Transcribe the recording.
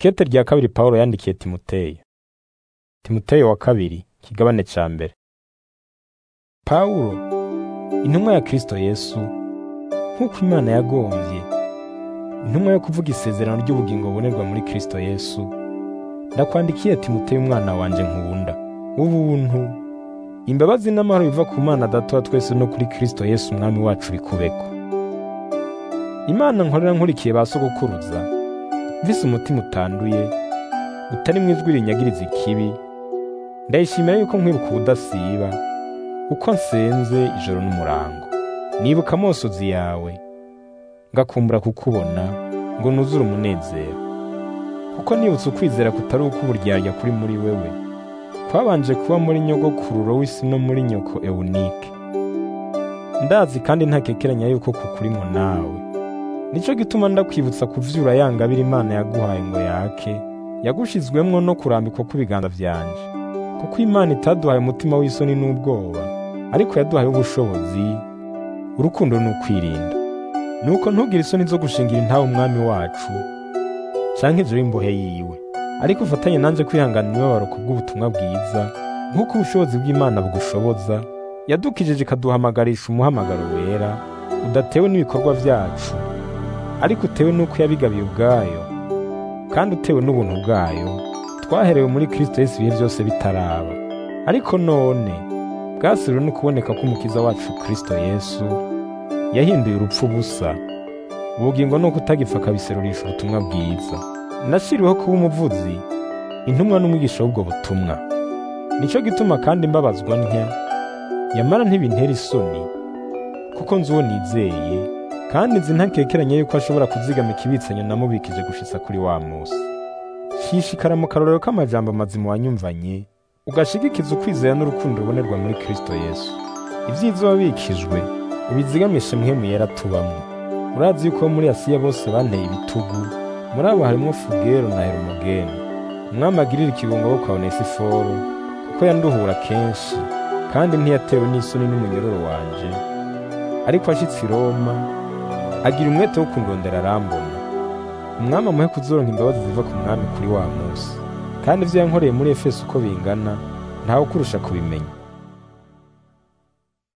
Ikete rya kabiri Pawulo yandikiye Timoteyo. Timoteyo wa kabiri, kigabane ca mbere. Pawulo, intumwa ya Kristo Yesu, nk'uko Imana yagomvye, intumwa yo kuvuga isezerano ry'ubugingo bubonerwa muri Kristo Yesu, ndakwandikiye Timoteyo umwana wanje nkunda. Ubuntu, imbabazi n'amahoro biva ku Mana Data wa twese no kuri Kristo Yesu umwami wacu bikubeko. Imana nkorera nkurikiye ba sogokuruza, mvise umutima utanduye, utarimwo ijwi rinyagiriza ikibi, ndayishimira yuko nkwibuka ubudasiba, uko nsenze ijoro n'umurango. Nibuka amosozi yawe, ngakumbura kukubona, ngo nuzure umunezero. Kuko nibutse ukwizera kutari uko uburyarya kuri muri wewe, kwabanje kuba muri nyogokururo w'isi no muri nyoko Ewunike. Ndazi kandi ntakekeranya yuko kukurimwo nawe. Nico gituma ndakwibutsa kuvyura ya ngabire Imana yaguhaye ngo yake, yagushizwemwo no kurambikwa kw'ibiganza vyanje. Kuko Imana itaduhaye umutima w'isoni n'ubwoba, ariko yaduhaye ubushobozi, urukundo n'ukwirinda. Nuko ntugire isoni zo gushingira intahe umwami wacu, canke ivyo w'imbohe yiwe. Ariko ufatanye nanje kwihangana imibabaro kubw'ubutumwa bwiza, nk'uko ubushobozi bw'Imana bugushoboza, yadukijije ikaduhamagarisha umuhamagaro wera, udatewe n'ibikorwa vyacu, ariko utewe n'uko yabigabiye ubwayo, kandi utewe n'ubuntu bwayo, twaherewe muri Kristo Yesu ibihe vyose bitaraba. Ariko none, bwasiriwe no kuboneka k'umukiza wacu Kristo Yesu, yahinduye urupfu ubusa, ubugingo nuko utagipfa akabiserurisha ubutumwa bwiza. Nashiriweho kuba umuvuzi, intumwa n'umwigisha w'ubwo butumwa. Nico gituma kandi mbabazwa ntya, yamara ntibintera isoni, kuko nzi uwo nizeye, kandi nzi ntakekeranya yuko ashobora kuzigama ikibitsanyo namubikije gushitsa kuri wa musi. Shishikara mu karorero k'amajambo mazima wanyumvanye, ugashigikiza ukwizera n'urukundo rubonerwa muri Kristo Yesu. Ivyiza wabikijwe, ubizigamishe mpwemu yera tubamwo. Urazi yuko muri Asiya bose banteye ibitugu, muri abo harimwo Fugero na Herumogene. Umwami agirira ikibungo bo kwa Onesiforo, kuko yanduhura kenshi, kandi ntiyatewe n'isoni n'umunyororo wanje. Ariko ashitse i Roma, agira umwete wo kundondera arambona. Umwami amuhe kuzoronka imbabazi ziva ku mwami kuri wa musi. Kandi ivyo yankoreye muri Efeso uko bingana, ntawe ukurusha kubimenya.